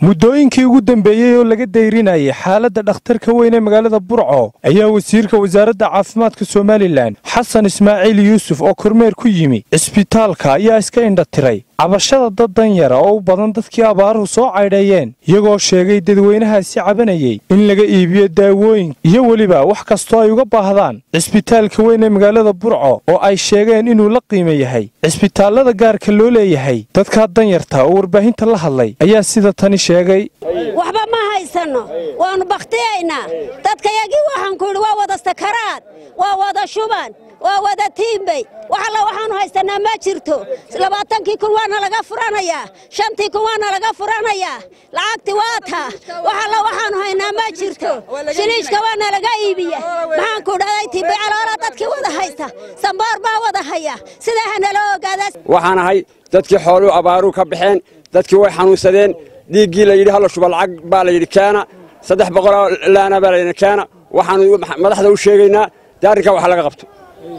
muddooyinkii ugu dambeeyey oo laga dayrinayay xaaladda dhakhtarka weyn ee magaalada burco ayaa wasiirka wasaaradda caafimaadka somalilan xasan ismaaciil yuusuf oo kormeer ku yimi cisbitaalka ayaa iska indha tiray cabashada dad danyara oo u badan dadkii abaaruhu soo caydheeyeen iyagoo sheegay dadweynahaasi cabanayey in laga iibiyo daawooyin iyo weliba wax kastoo ay uga baahdaan cisbitaalka weyn ee magaalada burco oo ay sheegeen inuu la qiimo yahay cisbitaallada gaarka loo leeyahay dadkaa danyarta oo warbaahinta la hadlay ayaa sida tani sheegay waxba ma haysanno waannu bakhtiyaynaa dadkayagii waxaan ku yidhi waa wada sakaraad waa wada shuban waa wada tiimbey wax alla waxaannu haysannaa ma jirto labaatankii kun waana laga furanayaa shantii kun waana laga furanayaa lacagti waa taa wax alla waxaannu haynaa ma jirto shiliishka waana laga iibiya maxaan ku dhahday tiimbey caloola dadkii wada haysta samboor baa wada haya sidaa hanala ogaadaa waxaan ahay dadkii xooluu abaaruu ka baxeen dadkii way xanuunsadeen dhiiggii la yidhi halla shuba lacag baa la yidhi keena saddex boqoloo laana baa la yidhi keena waxaanu madaxda u sheegaynaa dee arrinkaa wax laga qabto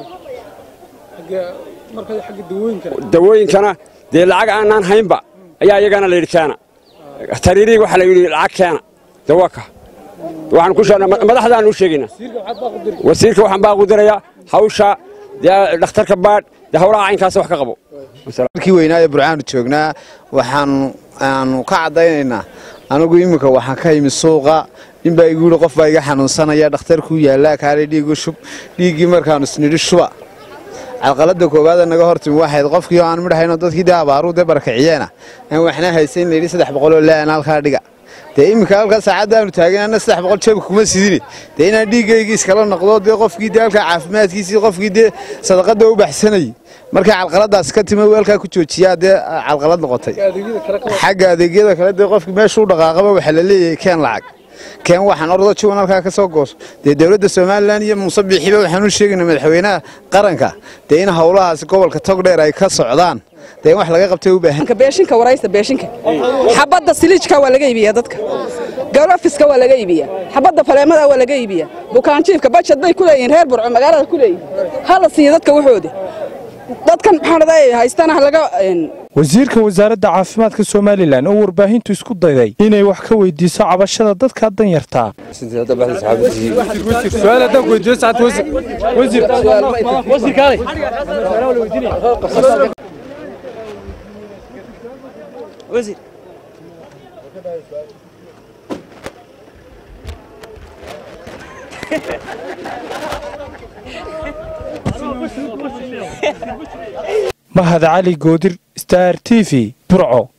dawooyinkana dee lacag aanaan haynba ayaa iyagana la yidhi keena tariiriig waxaa la yidhi lacag keena dawaka waxaan ku sheegnaa madaxdaanu u sheegaynaa wasiirka waxaan baa qudirayaa hawsha dee dhakhtarka baadh dee hawlaha caynkaas wax ka qabo markii weynaa ee burcaanu joognaa waxaanu aanu ka caddaynaynaa anigu iminka waxaan ka yimi suuqa ninbaa igu yidhi qof baa iga xanuunsanaya dhakhtarkuu yaallaa kaale dhiigu shub dhiiggii markaanu isnidhi shuba calqaladda koowaada naga hortimi waxayd qofkii oo aan midhahayno dadkii dee abaaruu dee barakiciyeena aan waxna haysayn layidhi saddex boqoloo laana halkaa dhiga dee iminka halkaa saacaddaanu taaganana saddex boqol jeebka kuma sidine dee inaan dhiiggaygii iskala noqdo dee qofkii dee halkaa caafimaadkiisii qofkii dee sadaqadda u baxsanayay markay calqaladaas ka timi weelkaa ku joojiyaa dee calqalad noqotay xagga adeegyada kale dee qofkii meeshuu dhaqaaqaba waxaa la leeyahay keen lacag keen waxaan ordo juwan halkaa ka soo gooso dee dowladda somalilan iyo muuse biixiba waxaan u sheegaynaa madaxweynaha qaranka dee in howlahaasi gobolka togdheer ay ka socdaan dee in wax laga qabtay u baahan beeshinka waraysta beeshinka xabadda siliijka waa laga iibiyaa dadka galofiska waa laga iibiyaa xabadda faleemada waa laga iibiyaa bukaanjiifka bajad bay ku leeyihiin reer burco magaalada ku leeyihin hala siiya dadka waxooda dadkan maxaanadaay haystana laga wasiirka wasaaradda caafimaadka somalilan oo warbaahintu isku dayday inay wax ka weydiiso cabashada dadka danyartaa mahad cali goodir star t v burco